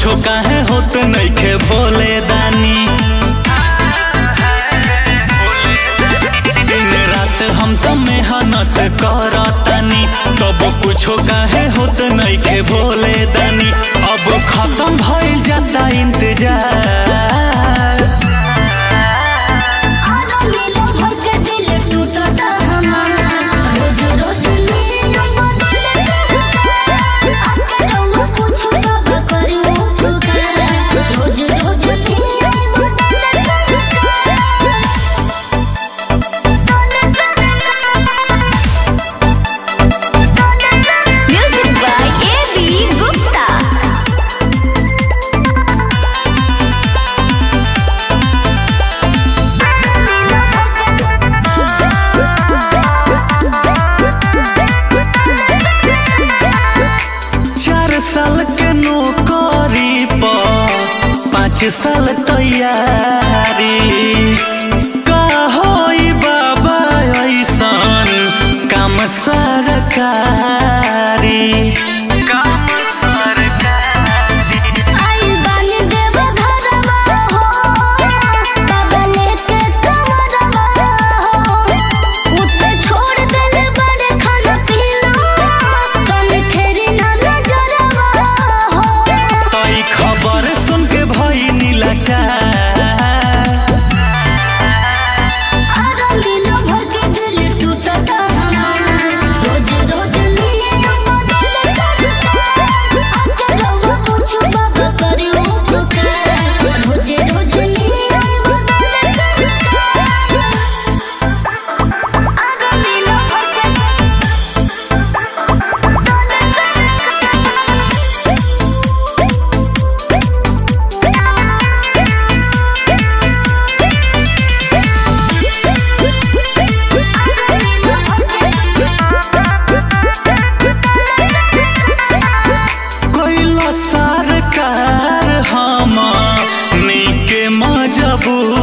कुछो काहे होत नइखे भोले दानी दिन रात हम त मेहनत करतानी तब कुछो काहे होत नइखे भोले दानी अब खत्म भइल जाता इंतजार आरो मिलो भर के दिल टूटता हमारा रोज रोज नींद बदले आके रहुआ पूछो कब करियो पुकार रोज रोज नींद बदले music by A B Gupta चार साल के नौकरी पर पाँच साल तैयारी का होई बाबा ऐसन काम सरकारी काम सरकारी आइल बानी देव घरवा हो बाबा लेके कमरवा हो उते छोड़ देले बड़े खाना पीना तनी फेरी ना नजरवा हो तई खबर सुन के भई नीलाचार आरो मिलो भर के दिल टूटता हमारा रोज रोज नींद बदले आके रहुआ पूछो बाबा करियो पुकार रोज रोज नींद बदले आरो मिलो भर कोइला सरकार हम नीके मजबूरी